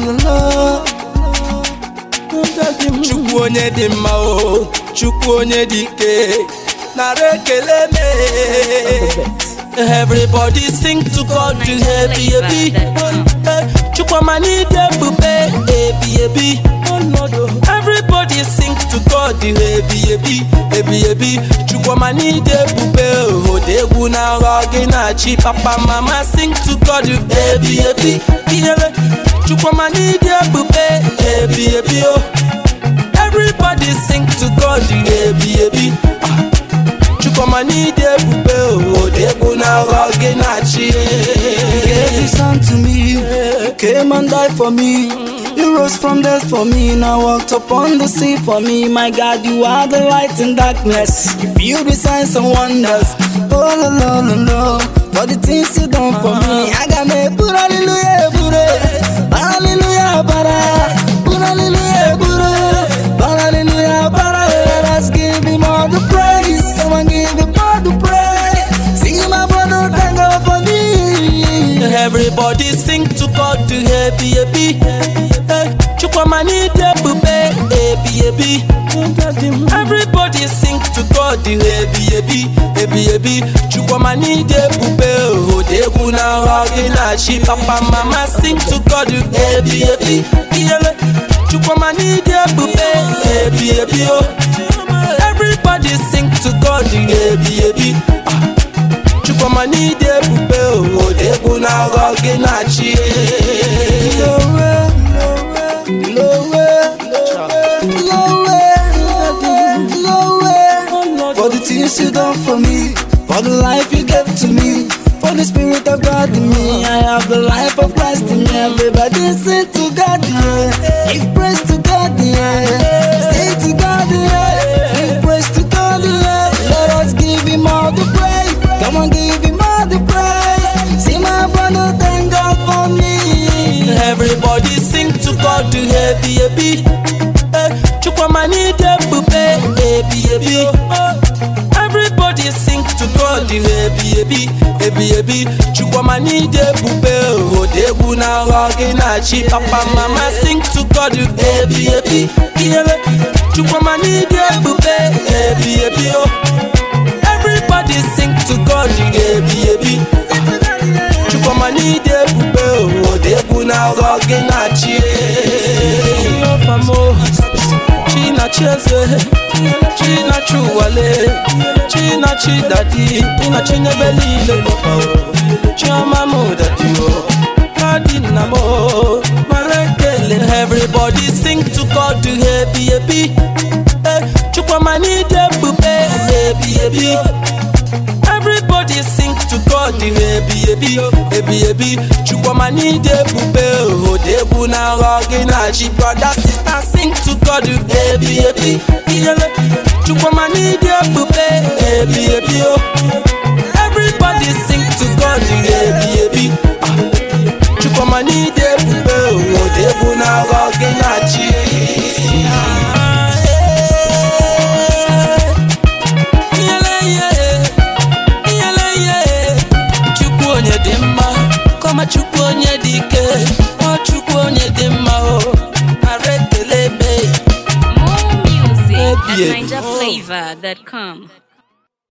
chukwu onye dị mma o chukwu onye dị ike nara ekele me everybody sing to god to ebi ebi chukwuma n'ide ebube ebi ebi everybody sing to god ebi ebi ebi ebi chukwuma n'ide ebube odegwu na aghọ gị na-achị papa mama sing to god ebi ebi ihele chukwuma n'ide ebube ebi ebi o everybody sing to god ebi ebi chukwuma n'ide ebube odegwu na aghọ gị na-achị gave his son to me. You came and died for me. You rose from death for me. Now walked upon the sea for me. My God, you are the light in darkness. You feel the signs and wonders. Oh, no, no, no, no. For the things you done for me. I got me. Put hallelujah, put it. Hallelujah, para. Put hallelujah, put it. But hallelujah, para. Let us give him all the praise. Someone give him all the praise. Sing my brother, thank God for me. Everybody sing to God to happy happy. Chukwama n'ide ebube ebi ebi. Everybody sing to God to happy happy ebi ebi. Chukwama n'ide ebube odegwu na aghọ gị na-achị papa mama sing to God to ebi ebi. Iyele Chukwama n'ide ebube ebi ebi o. Everybody sing to God to ebi ebi. Chukwuma n'ide ebube odegwu na aghọ gị na-achị Lower, lower, lower, lower. For the things you done for me, for the life you gave to me, for the spirit of God in me. I have the life of Christ in me. Everybody sing to God, yeah. Give praise to God, yeah. Sing to God, yeah. Give praise to God, yeah. Let us give Him all the praise. Come on, give Him all the praise. See my brother, thank God for me. Everybody sing to God to happy happy. Chukwuma n'ide ebube ebi ebi. Everybody sing to God to happy happy ebi ebi. Chukwuma n'ide ebube odegwu na aghọ gị na-achị papa mama sing to God to ebi ebi. Ihele Chukwuma n'ide ebube ebi ebi o. Everybody sing to God to ebi ebi. Chukwuma n'ide ebube odegwu na aghọ gị na-achị Ọfamo Chinachi eze Chinachi ụwale Chinachi dadi Chinachi nyebe niile n'ụwa o Chioma mụ dadi o Dadi nna m o Mara ekele Everybody sing to God to ebi ebi Eh, Chukwuma n'ide ebube ebi ebi Everybody sing to God ebi ebi ebi ebi Chukwuma n'ide ebube odegwu na aghọ gị na-achị brother sister sing to God ebi ebi iyele Chukwuma n'ide ebube ebi ebi o Everybody sing to God ebi ebi Ah. Chukwuma n'ide ebube odegwu na aghọ gị na-achị Iyele, iyele. Iyele ihe Chukwu onye dị mma kọma Chukwu onye dị ike ọ Chukwu onye dị mma o ara ekele ebe More music at Yeah. NinjaFlavor.com.